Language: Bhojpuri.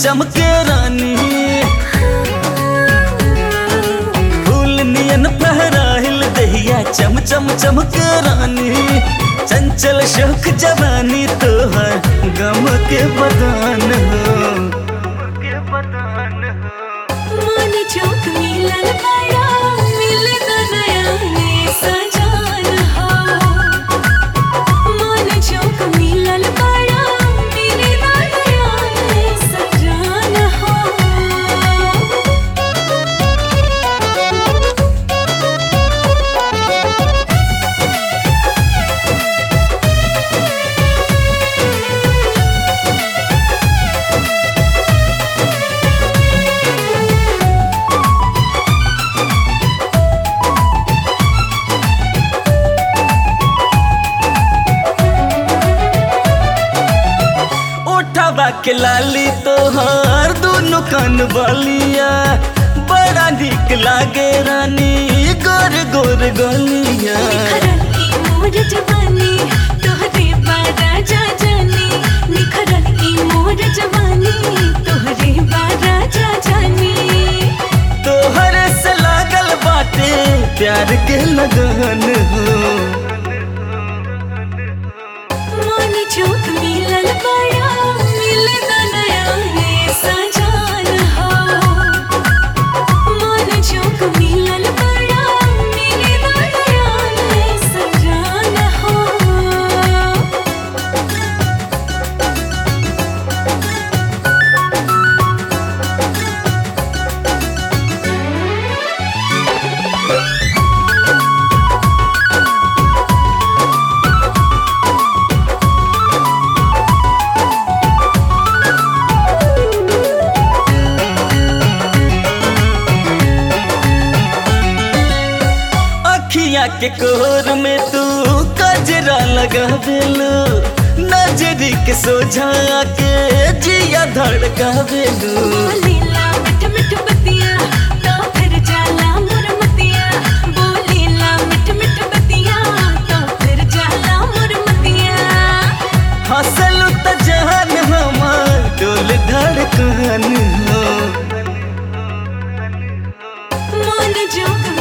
चमके रानी फूल नियन फहराइल दहिया चम चम चमके रानी चंचल शोक जवानी तोहर गम के बदान हो मन चौक मिलल बड़ा मिले तो नया ने सजान हो मन चौक मिलल बड़ा मिले तो नया ने सजान हो उठावा के लाली तोहर दोनों कान बलिया बड़ा निक लागे रानी गोर गोर गलिया निखरल ई मोर जवानी तोहरे बारा जा जानी निखरल ई मोर जवानी तोहरे बारा जा जानी तोहर से लागल बाटे प्यार के लगन हो मन चौक मिलल बड़ा मिले तो नया रे सजान हो मन चौक मिलल बड़ा मिले तो नया रे सजान हो अखिया के कोर में तू कजरा लगा देलू नजरी के सोझा के जिया धड़का देलू बोलीला मिठ मिठ बतिया तो फिर जाला मोर मतिया बोलीला मिठ मिठ बतिया तो फिर जाला मोर मतिया हंसलू त जान हमार डोल धड़कन हो मन जोग